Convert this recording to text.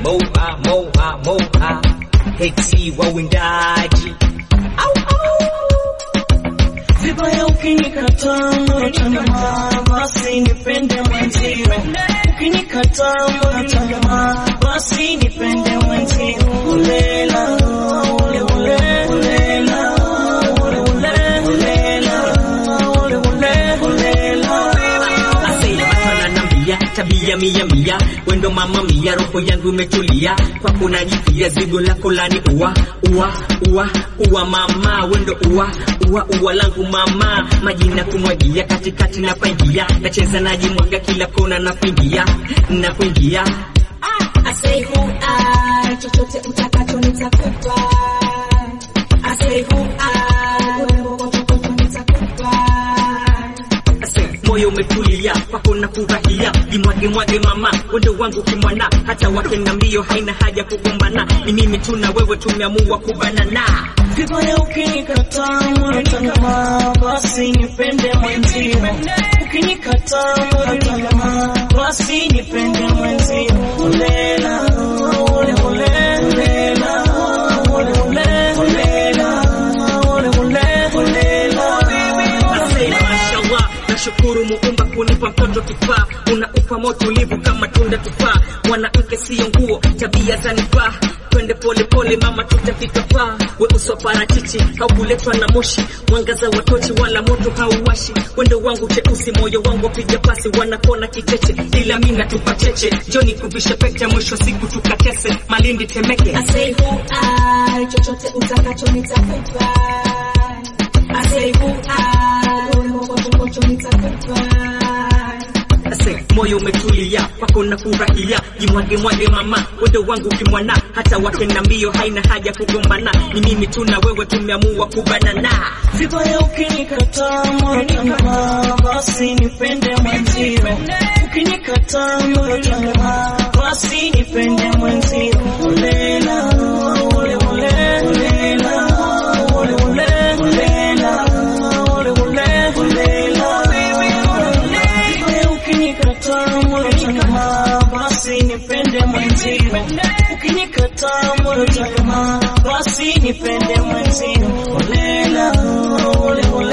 moha moha moha heti wawindaji au au Vibaya ukinikataa mwanachama, basi nipende mwenzio. Ukinikataa mwanachama, basi nipende mwenzio. Ulela, ule ule, ulela, ule ule, ulela, ule ule, ulela. Asela matana na mbia tabia mia mia wendo mama mia roho yangu imetulia kwako najipia zigo lako lani ua ua ua ua mama wendo ua ua ua langu mama majina kumwagia katikati na pangia nacheza najimwaga kila kona na kuingia na kuingia I say who I, chochote utakacho nitakupa. I say who I, urembo kwa chochote nitakupa. Ase, moyo umetulia kwako na furahia jimwage mwage mama wendo wangu kimwana hata wakenda mbio haina haja kugombana ni mimi tu na wewe tumeamua kubanana Vibaya ukinikataa mwanachama, basi nipende mwenzio. Ukinikataa mwanachama, basi nipende mwenzio. Ulela, ule ule, ulela, ule ule, ulela, ule ule, ulela. Asante, mashallah, nashukuru muumba kunipa mtoto kifaa, unaupa moto ulivu kama tunda tufaa. Mwanamke siyo nguo, tabia zanifaa. Twende pole pole mama, tutafika paa. We uso parachichi, haukuletwa na moshi, mwangaza wa tochi wala moto hauwashi. Wendo wangu cheusi, moyo wangu wapiga pasi, wanakona kicheche, ila mimi natupa cheche. Joni kuvisha pete, mwisho siku tukatese, Malindi Temeke. I say who I, chochote utakacho nitakupa. I say who I, urembo kwa chochote nitakupa. Ase, moyo umetulia kwako na furahia, jimwage mwage mama, wendo wangu kimwana, hata wakenda mbio haina haja kugombana, ni mimi tu na wewe tumeamua kubanana. Vibaya ukinikataa mwanachama, basi nipende mwenzio. Ukinikataa mwanachama, basi nipende mwenzio. Ulela, ule ule, ulela, ule ule, ulela, ule ule, ulela. Vibaya ukinikataa mwanachama, basi nipende mwenzio. Ukinikataa mwanachama, basi nipende mwenzio. Ulela, ule ule